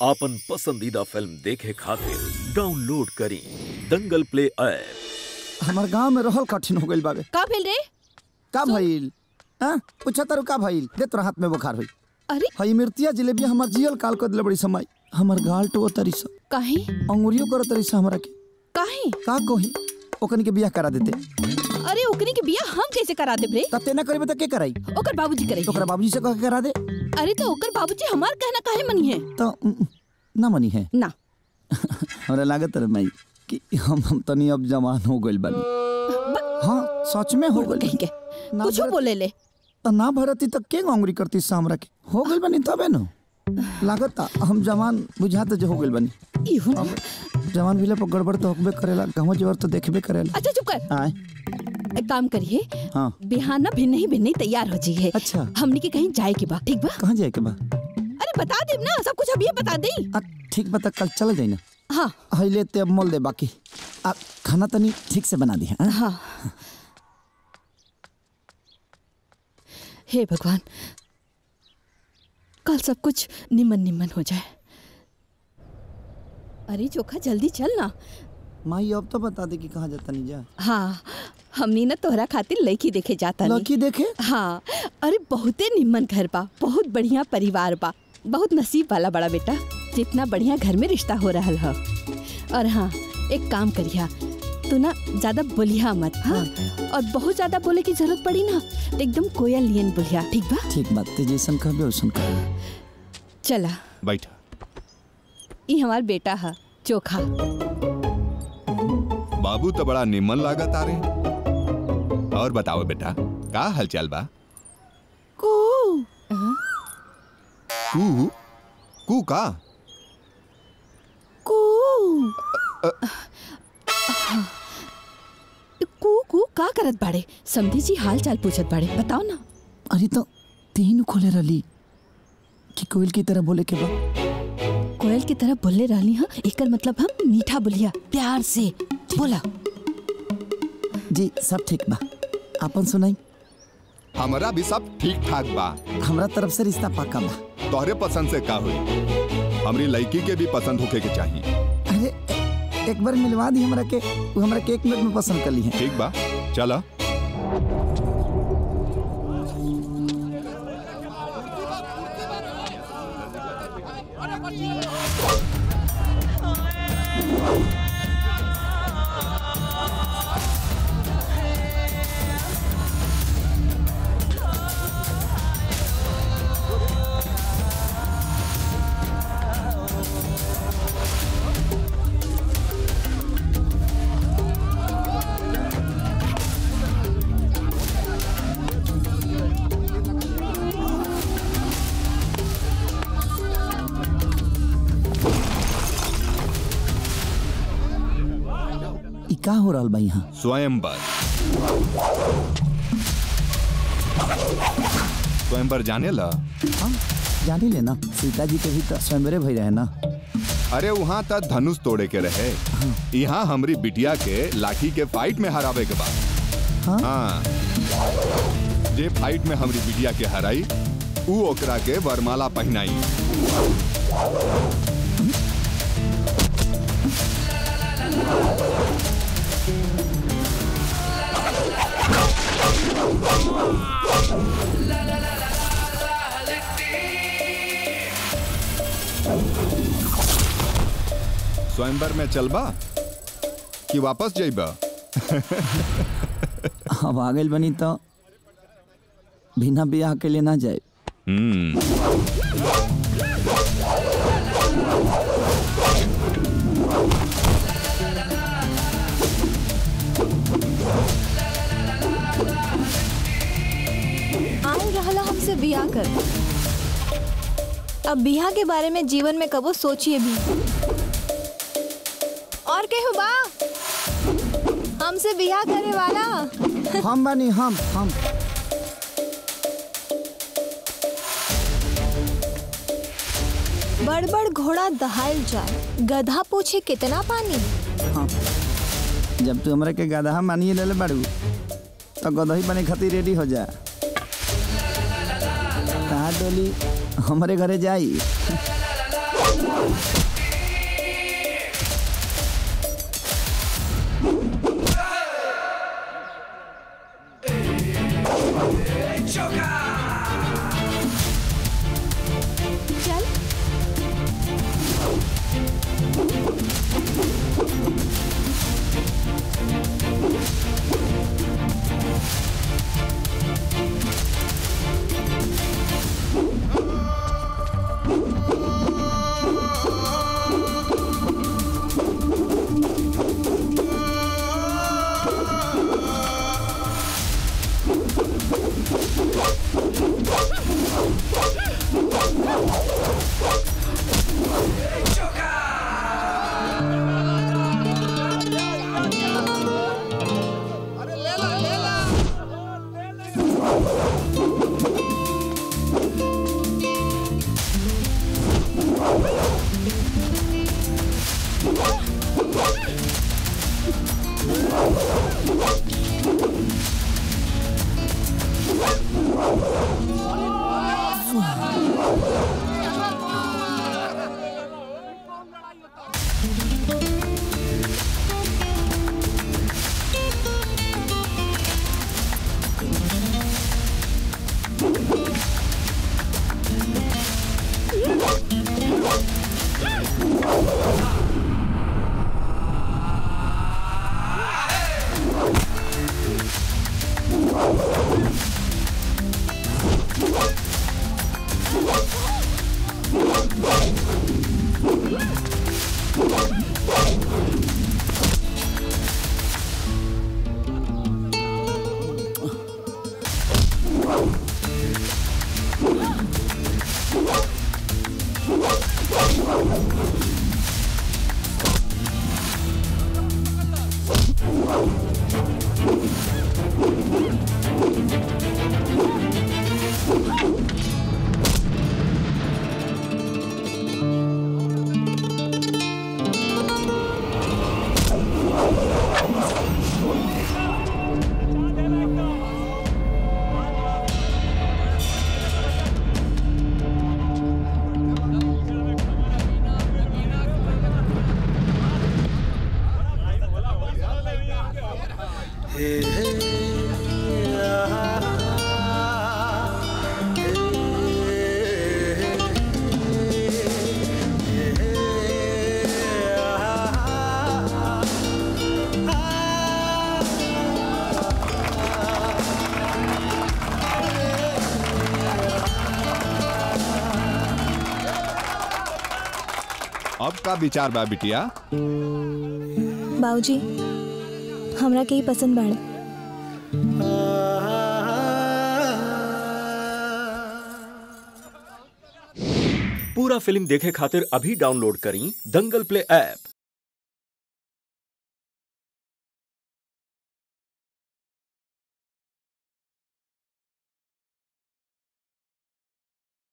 आपन पसंदीदा फिल्म देखे खातिर डाउनलोड करी दंगल प्ले ऐप हमार गांव में रहल कठिन हो गइल बाबे का भेल रे का भइल हां पूछा तारू का भइल दे तोरा हाथ में बुखार होई अरे हई मिर्तिया जिलेबी हमर जियल काल कर दिले बड़ी समय हमर गाल टो तरी स काहे अंगुरियो कर तरी स हमरा के काहे का कही ओकनी के बियाह करा देते अरे ओकनी के बियाह हम कैसे करा देब रे तते ना करबे त के कराई ओकर बाबूजी करे ओकरा बाबूजी से कह के करा दे अरे तो ओकर बाबूजी हमार कहना काहे मनी है तो उम, ना मनी है ना हमरा लागत रे माई कि हम हम तनी अब जवान हो गइल बानी हाँ सच में हो गइल कहीं के ना कुछ भरत- बोले ले त ना भरती त के अंगुरी करती स हमरा के हो गइल बानी तबे न लागत हम जवान बुझात जो हो गइल बानी इहो अब जवान भइला पर गड़बड़ तो होबे करेला गाँव जवर तो देखबे करेला अच्छा चुप कर आय एक काम करिए हाँ बिहाना भिन्न ही भिन्न ही तैयार हो जाइए अच्छा हमनी के कहीं जाए के बा ठीक बा कहाँ जाए के बा अरे बता दे ना सब कुछ अभी बता दे आ, ठीक बता कल चल जाई ना हाँ हइले ते अब मोल दे बाकी आ खाना तनी ठीक से बना दी हाँ हाँ हे भगवान कल सब कुछ निमन निमन हो जाए अरे चोखा जल्दी चल ना माई अब तो बता दे कि कहाँ जाता नहीं जा हाँ हमनी ना तोहरा खातिर लड़की देखे जाता नहीं लड़की देखे हाँ अरे बहुते निमन घर बा बहुत बढ़िया परिवार बा बहुत नसीब वाला बड़ा बेटा जितना बढ़िया घर में रिश्ता हो रहा है और हाँ एक काम करिया तू ना ज्यादा बोलिया मत हाँ और बहुत ज्यादा बोले की जरूरत पड़ी ना तो एकदम कोयल लियन बोलिया ठीक बा ठीक बात ते जैसन कहबे वैसन कहबे चला बैठा ये हमार बेटा है चोखा बाबू तो बड़ा निमन लागत आ रहे और बताओ बेटा का हालचाल बा हाँ, कू कू का कू कू कू का करत बाड़े समधी जी हाल चाल पूछत बाड़े बताओ ना अरे तो तीन खोले रली कि कोयल की तरह बोले के बा कोयल की तरह बोलने रहनी हाँ एकर मतलब हम मीठा बोलिया प्यार से बोला जी सब ठीक बा आपन सुनाई हमारा भी सब ठीक ठाक बा हमरा तरफ से रिश्ता पक्का बा तोहरे पसंद से का हुई हमरी लड़की के भी पसंद होके के चाहिए अरे ए- एक बार मिलवा दी हमरा के वो हमरा के एक मिनट में पसंद कर ली है ठीक बा चला ई का हो रहल बा यहाँ स्वयंवर स्वयंवर जाने ला हम जानी ले ना सीता जी के भी तो स्वयंवरे भई रहे ना अरे वहाँ तक धनुष तोड़े के रहे यहाँ हमरी बिटिया के लाठी के फाइट में हरावे के बाद हाँ? हाँ जे फाइट में हमरी बिटिया के हराई ऊ ओकरा के वरमाला पहनाई स्वयंवर में चलबा कि वापस जइबा अब आ गइल बनी तो बिना ब्याह के लिए ना जाए हम्म आऊ रहला हमसे बियाह कर अब बियाह के बारे में जीवन में कबो सोचिए भी और केहू बा हमसे बियाह करे वाला हम बानी हम हम बड़ बड़ घोड़ा दहाल जाए गधा पूछे कितना पानी हाँ जब तू हमरा के गदहा मानिए ले बाड़ू तो गदही बने खातिर रेडी हो जा कहा डोली हमारे घरे जाई चल अब का विचार बा बिटिया बाबूजी हमरा के ही पसंद बाड़े पूरा फिल्म देखे खातिर अभी डाउनलोड करी दंगल प्ले ऐप